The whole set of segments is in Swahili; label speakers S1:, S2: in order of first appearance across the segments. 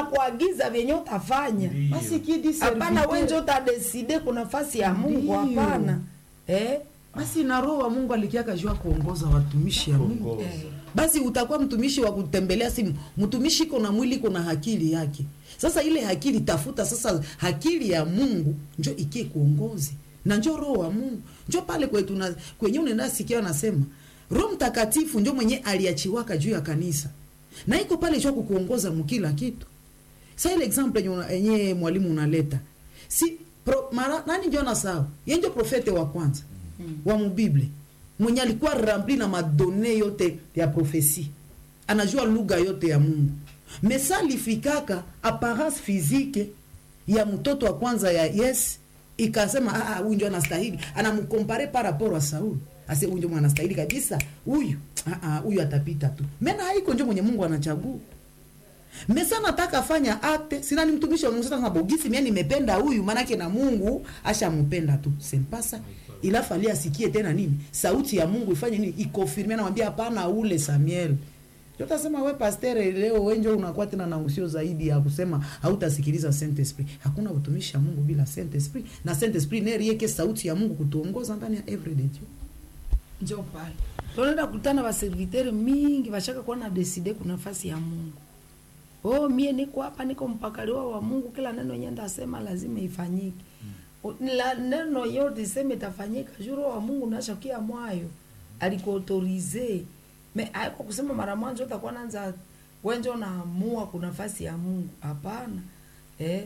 S1: banakuagiza vyenye utafanya
S2: Ndiyo.
S3: basi kidi
S1: hapana
S3: serviteur-
S1: wenje utadeside kuna nafasi ya mungu
S3: Ndiyo.
S1: hapana eh?
S3: basi na roho wa mungu alikiaka jua kuongoza watumishi ya mungu
S2: Kuongoza.
S1: Eh.
S3: basi utakuwa mtumishi wa kutembelea simu mtumishi iko na mwili iko na akili yake sasa ile akili tafuta sasa akili ya mungu njo ikie kuongozi na njo roho wa mungu njo pale kwetu na kwenye unaenda sikia anasema roho mtakatifu njo mwenye aliachiwaka juu ya kanisa na iko pale jua kukuongoza mkila kitu sa ile example yenye una- yenye mwalimu unaleta si pro, mara, nani njo nasahau ye njo profete wa kwanza mm. wa mubible mwenye alikuwa rempli na madone yote ya profesi anajua lugha yote ya mungu mesa alifikaka apparence physique ya mtoto wa kwanza ya yes ikasema "Ah, ah, huyu njo anastahili anamkompare par rapport wa sauli ase huyu njo mwenye anastahili kabisa huyu ah, ah, huyu atapita tu mena haiko njo mwenye mungu anachagua mesa nataka fanya akte sina ni mtumishi wa Mungu sasa bogisi mimi nimependa huyu manake na Mungu ashampenda tu sempasa ila fali asikie tena nini sauti ya Mungu ifanye nini ikonfirme anamwambia hapana ule Samuel Tutasema we pastor leo wenje unakuwa tena na usio zaidi ya kusema hautasikiliza Saint Esprit. Hakuna utumishi wa Mungu bila Saint Esprit na Saint Esprit ndiye yake sauti ya Mungu kutuongoza ndani ya everyday tu.
S1: njo pale tunaenda kutana baserviteri mingi bashaka kuwa na deside kuna nafasi ya mungu oh mie niko hapa niko mpakaliwa wa mungu kila neno yenye ndasema lazima ifanyike O- la neno yote iseme itafanyika juro wa mungu nashakia mwayo alikuautorize me aiko kusema mara mwanzo utakuwa nanza wenjo naamua kuna nafasi ya mungu hapana eh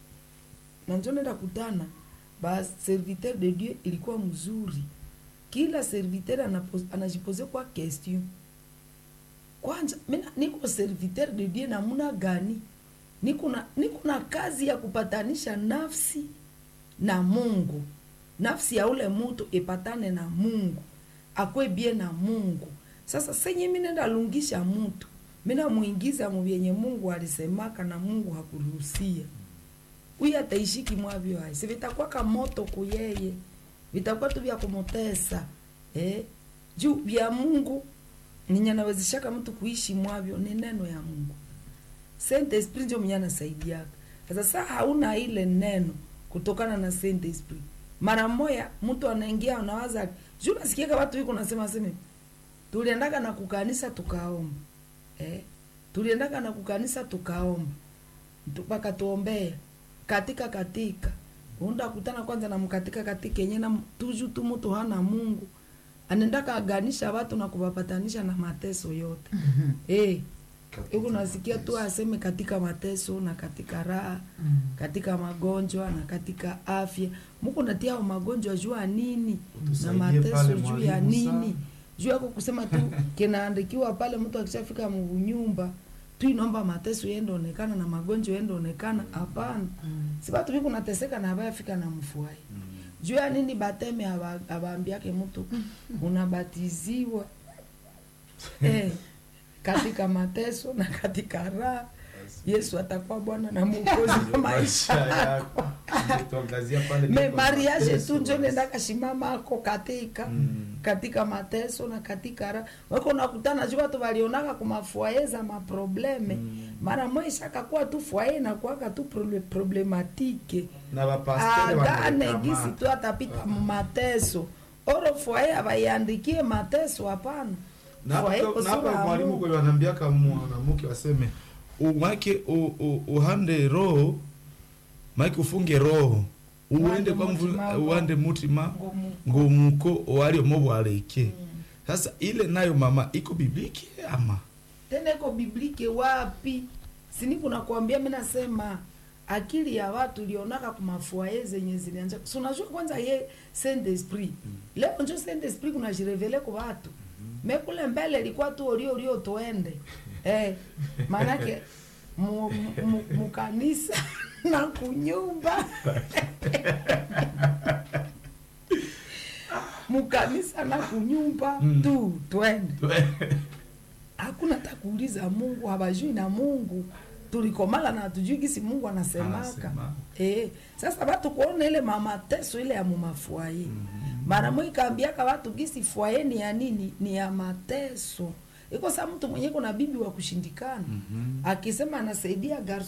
S1: na njo nenda kutana ba serviteur de dieu ilikuwa mzuri kila serviteur anapo- anajipose kwa question kwanza mina niko serviteur de dieu namuna gani niko na niko na kazi ya kupatanisha nafsi na mungu nafsi ya ule mutu ipatane na mungu akwe bie na mungu sasa senye minenda lungisha mutu mina muingiza muvyenye mungu alisemaka na mungu hakuruhusia huyu ataishiki mwavyo hai si vitakuwa kamoto kuyeye vitakuwa tu vya kumutesa eh? juu vya mungu ninye nawezeshaka mtu kuishi mwavyo ni neno ya mungu Saint Esprit ndio mwenye anasaidiaka sasa saa hauna ile neno kutokana na Saint Esprit mara moya mtu anaingia unawaza juu nasikiaka watu wiko nasema seme tuliendaka na kukanisa tukaomba eh? tuliendaka na kukanisa tukaomba mpaka tuombea katika katika unda kutana kwanza na mkatika katika yenye na tuju tu mtu hana Mungu anaendaka aganisha watu na kuwapatanisha na mateso yote eh huku nasikia tu aseme katika mateso na katika raha katika magonjwa na katika afya muku natia hao magonjwa juu ya nini na
S2: Utusaidie
S1: mateso
S2: pale
S1: juu ya
S2: mwalimu
S1: nini
S2: sana.
S1: juu yako kusema tu kinaandikiwa pale mtu akishafika mnyumba tu inaomba mateso yende onekana na magonjwa yende onekana hapana si batu viku nateseka na abayafika na mfuai juu ya nini bateme aba- abaambiake mtu unabatiziwa eh, katika mateso na katika raha yesu atakuwa bwana na mwokozi wa maisha yako
S2: tuangazia pale
S1: me
S2: ndipo
S1: mariage
S2: mateso
S1: tu njo
S2: basi.
S1: nendaka shimama ako katika
S2: Mm.
S1: katika mateso na katika raha wako nakutana juu watu walionaka kumafuaye za maprobleme
S2: Mm.
S1: mara mwisha kuwa tu fuaye nakuaka tu prole- problematike
S2: na bapastere
S1: agane
S2: wanareklama.
S1: gisi tu atapita mateso oro fuaye abaiandikie mateso hapana
S2: Na
S1: Fuaye
S2: hapo- na
S1: kusura
S2: hapa
S1: ya
S2: mwalimu
S1: Mungu.
S2: kule wanambiaka mwanamke waseme umake u- u- uhande roho make ufunge roho uende kwa mvu-
S1: mutima
S2: uande mutima
S1: Ngomu.
S2: ngumuko walio mobwaleke sasa ile nayo mama iko bibliki ama
S1: tena iko biblike wapi sini kuna kuambia mi nasema akili ya watu ilionaka kumafuaye zenye zilianja si unajua kwanza ye saint esprit leo njo saint esprit kuna jirevele ku watu me kule mbele ilikuwa tu olio olio tuende eh, maanake mu- mu- mukanisa na kunyumba mukanisa na kunyumba
S2: Mm.
S1: tu twende hakuna takuuliza mungu habajui na mungu tulikomala na hatujui gisi mungu anasemaka
S2: Anasema.
S1: eh, sasa batu kuona ile mamateso ile ya mumafuaye mara mwi kaambiaka watu gisi fuaye ni ya nini ni ya mateso iko saa mtu mwenye kuna bibi wa kushindikana akisema anasaidia garso